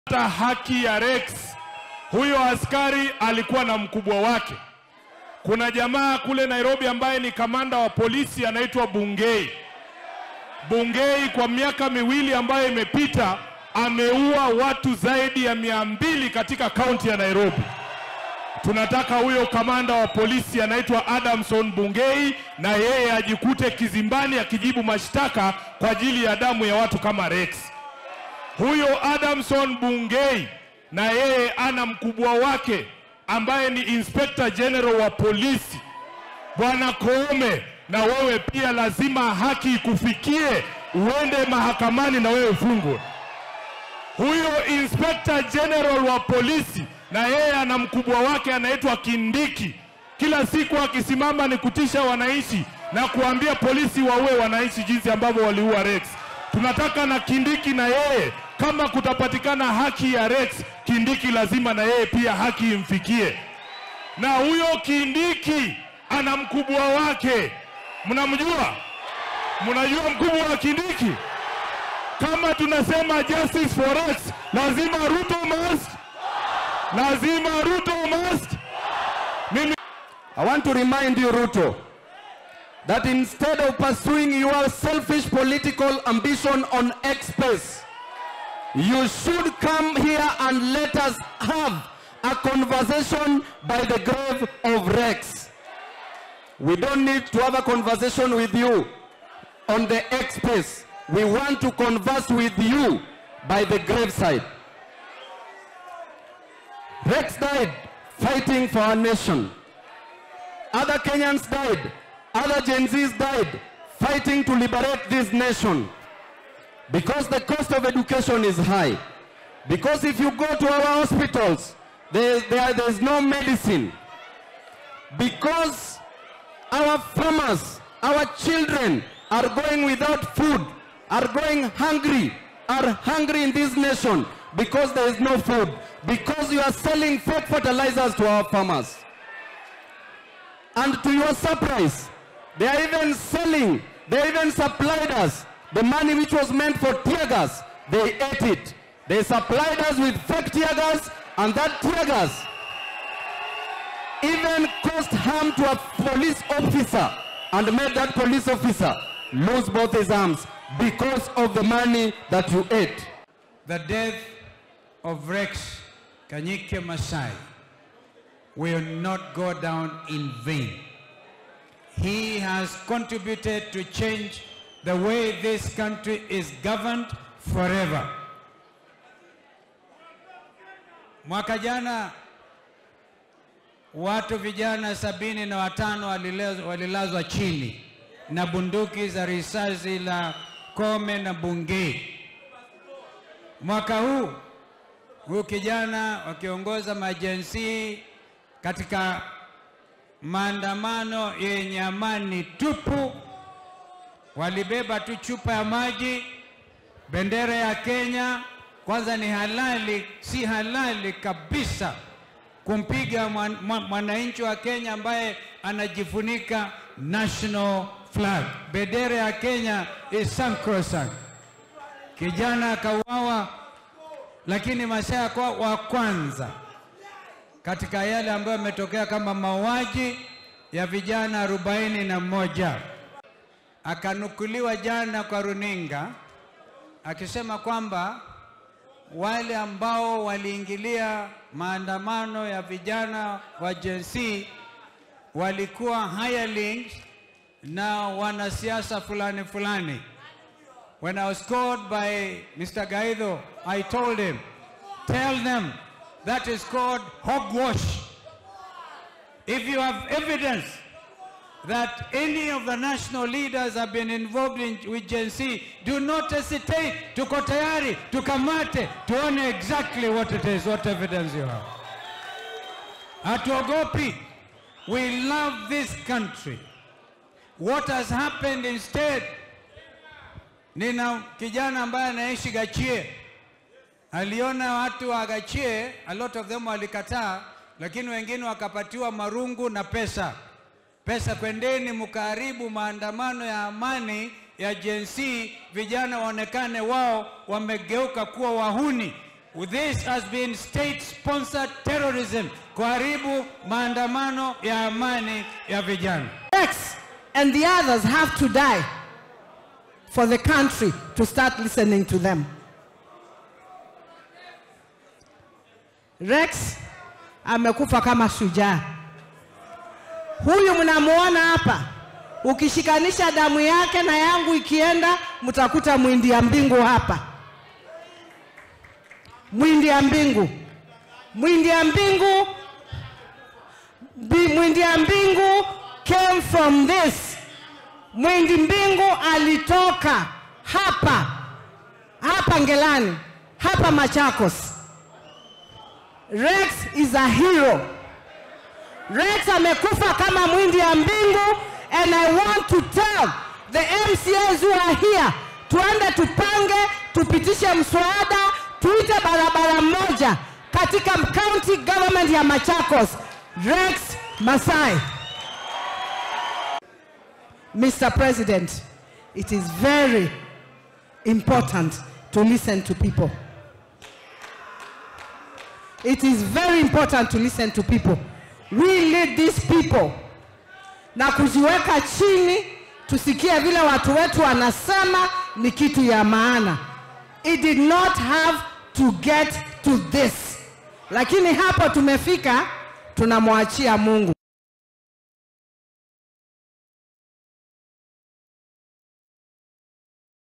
hata haki ya Rex. Huyo askari alikuwa na mkubwa wake. Kuna jamaa kule Nairobi ambaye ni kamanda wa polisi anaitwa Bungei. Bungei kwa miaka miwili ambayo imepita ameua watu zaidi ya mia mbili katika kaunti ya Nairobi. Tunataka huyo kamanda wa polisi anaitwa Adamson Bungei na yeye ajikute kizimbani akijibu mashtaka kwa ajili ya damu ya watu kama Rex. Huyo Adamson Bungei na yeye ana mkubwa wake ambaye ni Inspector General wa polisi Bwana Koome, na wewe pia lazima haki ikufikie, uende mahakamani na wewe ufungwe. Huyo Inspector General wa polisi na yeye ana mkubwa wake anaitwa Kindiki. Kila siku akisimama ni kutisha wananchi na kuambia polisi waue wananchi jinsi ambavyo waliua Rex. Tunataka na Kindiki na yeye, kama kutapatikana haki ya Rex, Kindiki lazima na yeye pia haki imfikie. Na huyo Kindiki ana mkubwa wake, mnamjua? Mnajua mkubwa wa Kindiki? Kama tunasema justice for Rex, lazima Ruto must, lazima Ruto must. Mimi I want to remind you, Ruto, that instead of pursuing your selfish political ambition on X space, you should come here and let us have a conversation by the grave of Rex. We don't need to have a conversation with you on the X space. We want to converse with you by the graveside. Rex died fighting for our nation. Other Kenyans died. Other Gen Zs died fighting to liberate this nation. Because the cost of education is high. Because if you go to our hospitals, there, there, there's no medicine. Because our farmers, our children are going without food, are going hungry, are hungry in this nation because there is no food. Because you are selling fake fertilizers to our farmers. And to your surprise, they are even selling, they even supplied us the money which was meant for tear gas. They ate it. They supplied us with fake tear gas, and that tear gas even caused harm to a police officer and made that police officer lose both his arms because of the money that you ate. The death of Rex Kanyike Masai will not go down in vain. He has contributed to change the way this country is governed forever. Mwaka jana watu vijana sabini na watano walilazwa, walilazwa chini na bunduki za risasi la Kome na Bungei. Mwaka huu huyu kijana wakiongoza majensi katika maandamano yenye amani tupu, walibeba tu chupa ya maji, bendera ya Kenya. Kwanza ni halali, si halali kabisa kumpiga mwananchi wa Kenya ambaye anajifunika national flag. Bendera ya Kenya is sacrosanct. Kijana akauawa, lakini Masai akawa wa kwanza katika yale ambayo yametokea kama mauaji ya vijana arobaini na moja. Akanukuliwa jana kwa runinga akisema kwamba wale ambao waliingilia maandamano ya vijana wa Gen Z walikuwa hirelings na wanasiasa fulani fulani. When I was called by Mr. Gaido, I told him, tell them that is called hogwash. If you have evidence that any of the national leaders have been involved in, with Gen Z, do not hesitate. Tuko tayari, tukamate, tuone exactly what it is, what evidence you have. Hatuogopi. We love this country. What has happened instead, nina kijana ambaye anaishi Gachie, aliona watu wa Gachie, a lot of them walikataa, lakini wengine wakapatiwa marungu na pesa pesa, kwendeni mkaharibu maandamano ya amani ya Gen Z, vijana waonekane wao wamegeuka kuwa wahuni. This has been state-sponsored terrorism, kuharibu maandamano ya amani ya vijana. Rex and the others have to die for the country to start listening to them. Rex amekufa kama shujaa. Huyu mnamuona hapa, ukishikanisha damu yake na yangu ikienda, mtakuta mwindi ya mbingu hapa. Mwindi ya mbingu, mwindi ya mbingu Bi- mwindi ya mbingu came from this. Mwindi mbingu alitoka hapa hapa Ngelani, hapa Machakos. Rex is a hero. Rex amekufa kama mwindi ya mbingu and I want to tell the MCAs who are here, tuende tupange, tupitishe mswada, tuite barabara moja katika county government ya Machakos. Rex Masai. Mr. President, it is very important to listen to people. It is very important to listen to people. We lead these people na kuziweka chini, tusikie vile watu wetu wanasema ni kitu ya maana. It did not have to get to this, lakini hapo tumefika, tunamwachia Mungu.